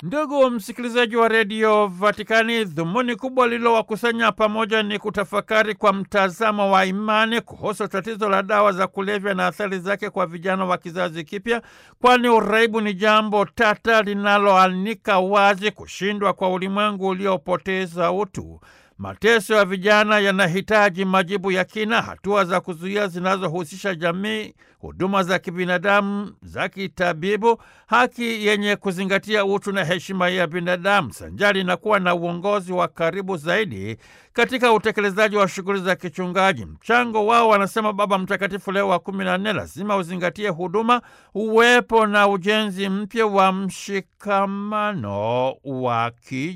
Ndugu msikilizaji wa redio Vatikani, dhumuni kubwa lililowakusanya pamoja ni kutafakari kwa mtazamo wa imani kuhusu tatizo la dawa za kulevya na athari zake kwa vijana wa kizazi kipya, kwani uraibu ni jambo tata linaloanika wazi kushindwa kwa ulimwengu uliopoteza utu. Mateso ya vijana yanahitaji majibu ya kina, hatua za kuzuia zinazohusisha jamii, huduma za kibinadamu za kitabibu, haki yenye kuzingatia utu na heshima ya binadamu, sanjari na kuwa na uongozi wa karibu zaidi katika utekelezaji wa shughuli za kichungaji. Mchango wao, wanasema Baba Mtakatifu Leo wa kumi na nne, lazima uzingatie huduma, uwepo na ujenzi mpya wa mshikamano wa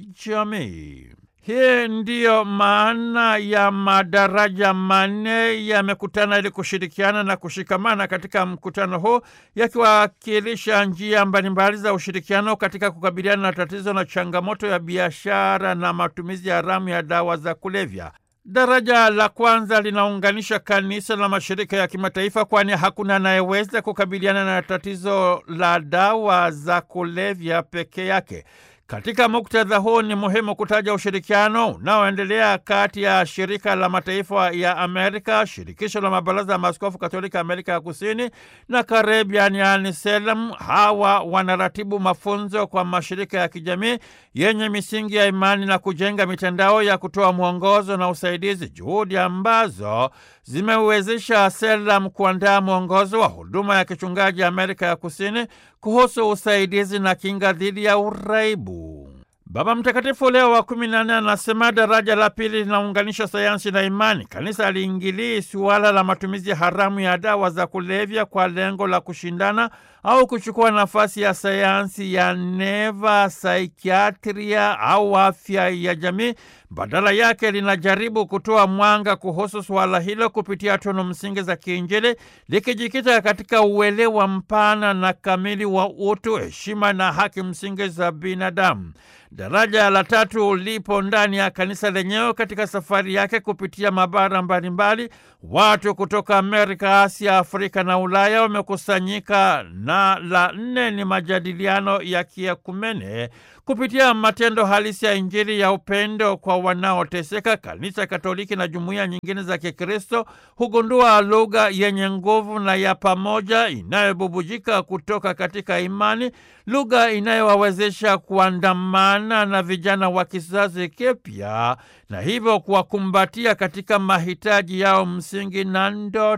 kijamii. Hii ndiyo maana ya madaraja manne yamekutana ili kushirikiana na kushikamana katika mkutano huu, yakiwakilisha njia mbalimbali za ushirikiano katika kukabiliana na tatizo na changamoto ya biashara na matumizi haramu ya dawa za kulevya. Daraja la kwanza linaunganisha kanisa na mashirika ya kimataifa, kwani hakuna anayeweza kukabiliana na tatizo la dawa za kulevya peke yake. Katika muktadha huu ni muhimu kutaja ushirikiano unaoendelea kati ya shirika la mataifa ya Amerika, shirikisho la mabaraza ya maaskofu katolika Amerika ya Kusini na Caribbean, yani SELAM. Hawa wanaratibu mafunzo kwa mashirika ya kijamii yenye misingi ya imani na kujenga mitandao ya kutoa mwongozo na usaidizi, juhudi ambazo zimewezesha SELAM kuandaa mwongozo wa huduma ya kichungaji Amerika ya Kusini kuhusu usaidizi na kinga dhidi ya uraibu. Baba Mtakatifu Leo wa kumi na nne anasema daraja la pili linaunganisha sayansi na imani. Kanisa aliingilii suala la matumizi haramu ya dawa za kulevya kwa lengo la kushindana au kuchukua nafasi ya sayansi ya neva, saikiatria au afya ya jamii. Badala yake linajaribu kutoa mwanga kuhusu suala hilo kupitia tunu msingi za kiinjili, likijikita katika uelewa mpana na kamili wa utu, heshima na haki msingi za binadamu. Daraja la tatu lipo ndani ya kanisa lenyewe katika safari yake kupitia mabara mbalimbali. Watu kutoka Amerika, Asia, Afrika na Ulaya wamekusanyika, na la nne ni majadiliano ya kiekumene kupitia matendo halisi ya Injili ya upendo kwa wanaoteseka. Kanisa Katoliki na jumuiya nyingine za Kikristo hugundua lugha yenye nguvu na ya pamoja inayobubujika kutoka katika imani, lugha inayowawezesha kuandamana na vijana wa kizazi kipya na hivyo kuwakumbatia katika mahitaji yao msingi na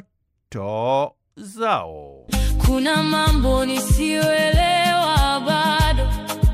ndoto zao. Kuna mambo nisiyoelewa bado,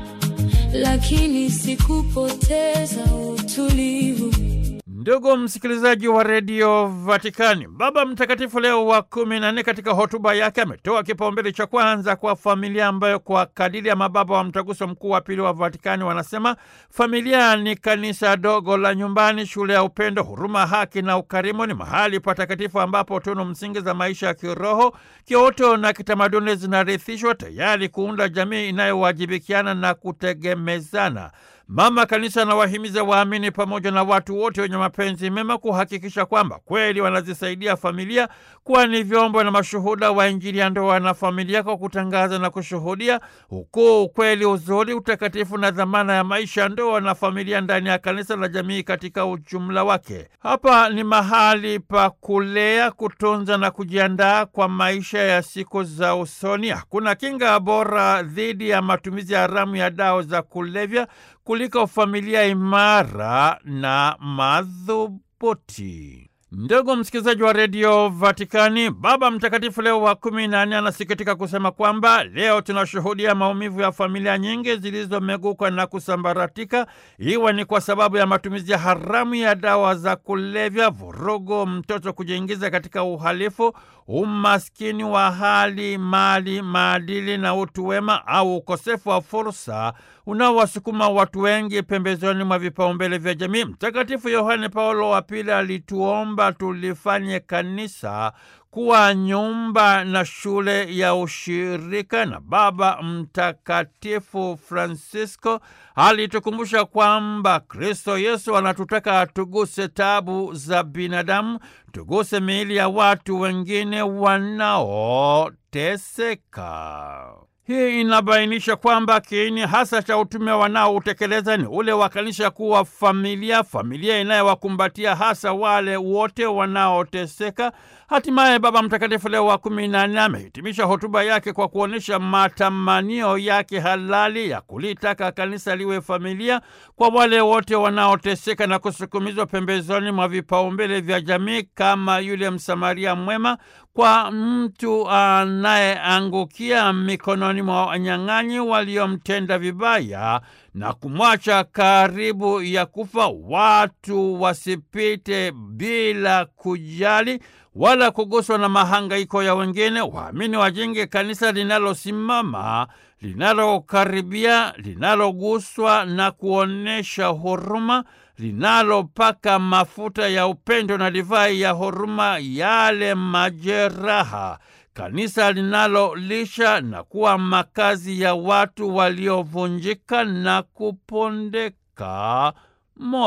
lakini sikupoteza utulivu. Ndugu msikilizaji wa redio Vatikani, Baba Mtakatifu Leo wa kumi na nne katika hotuba yake ametoa kipaumbele cha kwanza kwa familia, ambayo kwa kadiri ya mababa wa mtaguso mkuu wa pili wa Vatikani wanasema familia ni kanisa dogo la nyumbani, shule ya upendo, huruma, haki na ukarimu. Ni mahali patakatifu ambapo tunu msingi za maisha ya kiroho, kiutu na kitamaduni zinarithishwa, tayari kuunda jamii inayowajibikiana na kutegemezana. Mama Kanisa anawahimiza waamini pamoja na watu wote wenye mapenzi mema kuhakikisha kwamba kweli wanazisaidia familia kuwa ni vyombo na mashuhuda wa Injili ya ndoa na familia, kwa kutangaza na kushuhudia ukuu, ukweli, uzuri, utakatifu na dhamana ya maisha ya ndoa na familia ndani ya kanisa la jamii katika ujumla wake. Hapa ni mahali pa kulea, kutunza na kujiandaa kwa maisha ya siku za usoni. Hakuna kinga bora dhidi ya matumizi haramu ya dawa za kulevya kuliko familia imara na madhubuti. Ndugu msikilizaji wa redio Vatikani, Baba Mtakatifu Leo wa kumi na nne anasikitika kusema kwamba leo tunashuhudia maumivu ya familia nyingi zilizomeguka na kusambaratika, iwe ni kwa sababu ya matumizi haramu ya dawa za kulevya, vurugu, mtoto kujiingiza katika uhalifu, umaskini wa hali, mali, maadili na utu wema, au ukosefu wa fursa unaowasukuma watu wengi pembezoni mwa vipaumbele vya jamii. Mtakatifu Yohane Paulo wa Pili alituomba tulifanye kanisa kuwa nyumba na shule ya ushirika, na Baba Mtakatifu Francisco alitukumbusha kwamba Kristo Yesu anatutaka tuguse tabu za binadamu, tuguse miili ya watu wengine wanaoteseka. Hii inabainisha kwamba kiini hasa cha utume wanaoutekeleza ni ule wa kanisa kuwa familia, familia inayowakumbatia hasa wale wote wanaoteseka. Hatimaye Baba Mtakatifu Leo wa kumi na nne amehitimisha hotuba yake kwa kuonyesha matamanio yake halali ya kulitaka kanisa liwe familia kwa wale wote wanaoteseka na kusukumizwa pembezoni mwa vipaumbele vya jamii, kama yule Msamaria mwema kwa mtu anayeangukia mikononi mwa wanyang'anyi waliomtenda vibaya na kumwacha karibu ya kufa. Watu wasipite bila kujali wala kuguswa na mahangaiko ya wengine. Waamini wajenge kanisa linalosimama, linalokaribia, linaloguswa na kuonyesha huruma, linalopaka mafuta ya upendo na divai ya huruma yale majeraha, kanisa linalolisha na kuwa makazi ya watu waliovunjika na kupondeka moyo.